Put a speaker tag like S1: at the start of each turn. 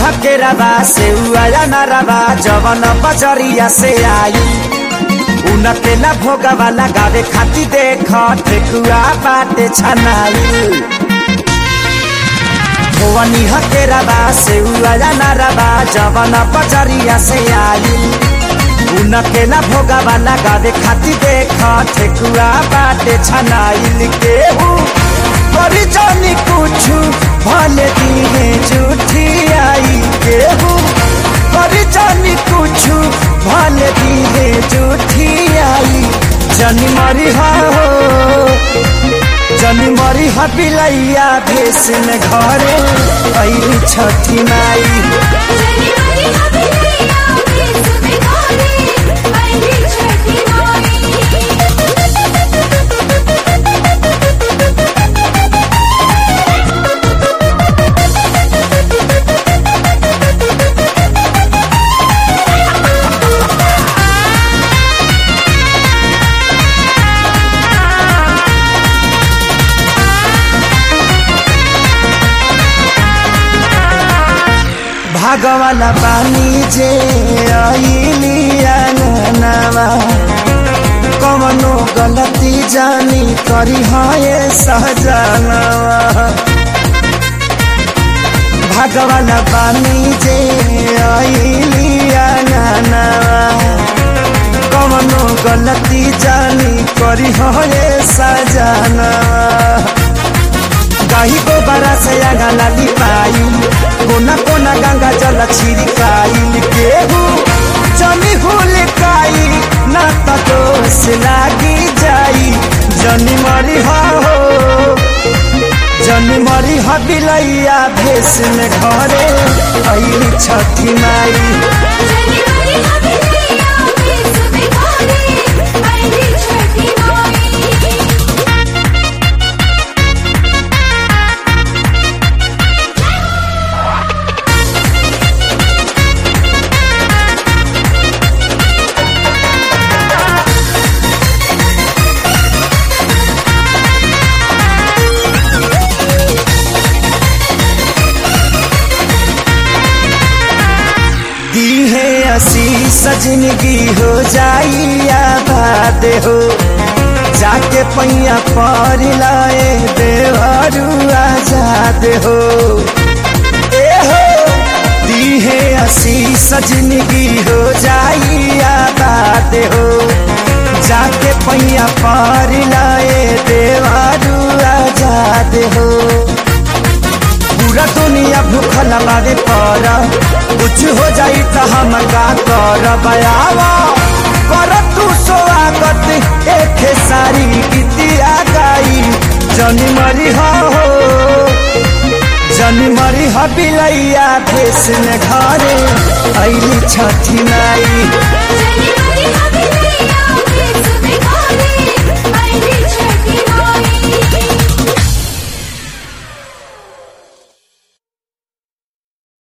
S1: हकेराबा से उया नाराबा जवन बजरिया से आई उनके ला भोगवा लगावे खाती देख ठेकुआ बाटे छनाई भोवनी हकेराबा से उया नाराबा जवन बजरिया से आई उनके ला भोगवा लगावे खाती देख ठेकुआ बाटे छनाई केहू करी जानी कुछ भले दिहे झूठी आई केहू करी जानी कुछ भले दिहे झूठी आई जनी मरी हो जनी मरी हा बिलैया भेस में घरे ऐली छठी माई
S2: जनी मरी हबिलैया भेस में घरे आईली छठी माई
S1: भागवाला पानी जे आईली अंगनावा कवनो गलती जानी करी हाय सहजनवा भागवाला पानी जे आईली अंगनावा कवनो गलती जानी करी हाय सजनवा गाही को बरा से आगा लाली पाई कोना कोना गंगा जल छिड़काई केहू जनी हुल काई ना त दोष लागी जाई जनी मरी हो जनी मरी हो बिलैया भेस में घरे ऐली छठी माई
S2: जनी मरी हबिलैया भेस में घरे आईली छठी माई
S1: दी है आशीष जिंदगी हो जाई आबाद हो जाके पैया पर लाए देवारू आजाद हो ए हो दी है आशीष जिंदगी हो जाई आबाद हो जाके पैया पर लाए देवारू आजाद हो पूरा दुनिया भूखल बारे पर कुछ हो जाई तो हम का कर बयावा कर तू स्वागत एक सारी गीतिया गाई जनी मरी हो जनी मरी हो बिलैया भेस में घरे ऐली छठी नाई